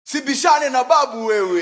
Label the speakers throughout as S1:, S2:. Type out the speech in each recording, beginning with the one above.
S1: sibishane na babu wewe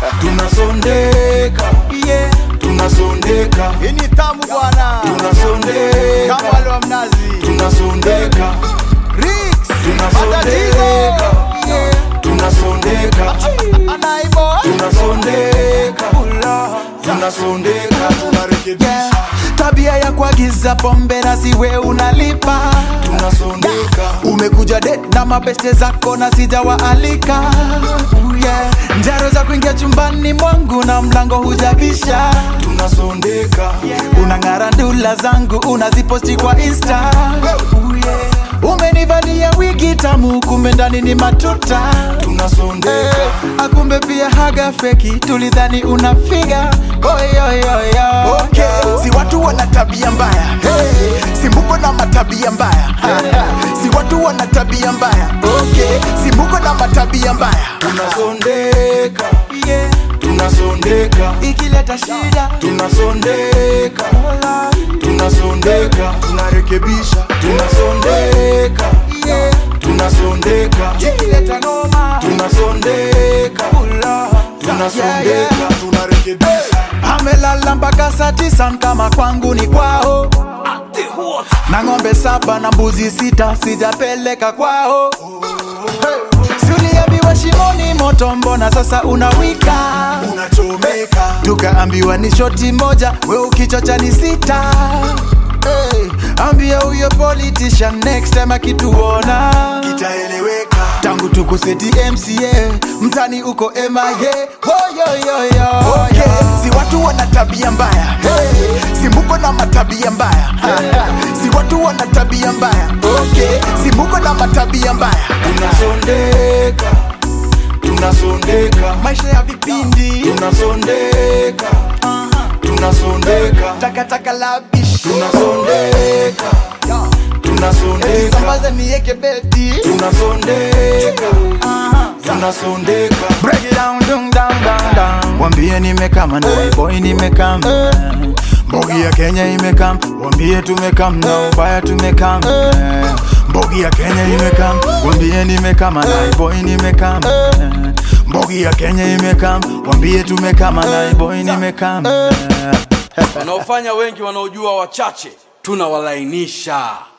S2: tunasondeka
S1: yeah.
S2: tunasondeka
S1: hii ni tamu bwana
S2: tunasondeka
S1: kama wale wa mnazi
S2: tunasondeka
S1: Rix,
S2: Tunasondeka.
S1: matatizo yeah.
S2: tunasondeka
S1: anaibo
S2: tunasondeka tunasondeka tunarekebisha
S3: tabia ya kuagiza pombe na siwe unalipa
S2: tunasondeka
S3: umekuja det na mabeste zako na sijawaalika yeah. njaro za kuingia chumbani mwangu na mlango hujabisha
S2: tunasondeka
S3: unang'ara ndula zangu unaziposti kwa insta yeah. umenivalia wigi tamu kumbe ndani ni matuta
S2: tunasondeka
S3: akumbe pia haga feki tulidhani unafiga oyoyoyo
S1: okay. si watu wana tabia mbaya hey. si mbuko na matabia mbaya si watu wana tabia mbaya okay. si mbuko na matabia mbaya
S2: tunasondeka
S3: yeah.
S2: tunasondeka
S3: ikileta shida
S2: tunasondeka tunasondeka
S1: tunarekebisha
S2: tunasondeka
S3: yeah.
S2: tunasondeka
S3: ikileta noma
S2: tunasondeka tunasondeka
S1: tunarekebisha
S3: amelala mpaka saa tisa kama kwangu ni kwao na ng'ombe saba na mbuzi sita sijapeleka kwao suliambiwa shimoni moto mbona sasa unawika
S1: unachomeka
S3: tukaambiwa ni shoti moja we ukichocha ni sita hey, ambia huyo politician next time akituona
S1: itaeleweka
S3: tangu tukuseti mca mtani uko mia woyoyoyo
S1: okay. si watu wana tabia mbaya hey. si mbuko na matabia mbaya si watu wana tabia mbaya okay. si mbuko na matabia mbaya
S2: tunasondeka tunasondeka
S3: maisha ya vipindi
S2: tunasondeka tunasondeka
S3: takataka la bish
S2: tunasondeka tunasondeka
S3: sambaze nieke beti
S2: tunasondeka tunasondeka
S3: break it down dung down down down wambie nimekama na boy nimekama mbogi ya kenya imekam wambie tumekam na ubaya tumekam mbogi ya kenya imekam wambie nimekama na boy nimekam mbogi ya kenya imekam wambie tumekama na boy nimekam
S4: wanaofanya wengi wanaojua wachache tunawalainisha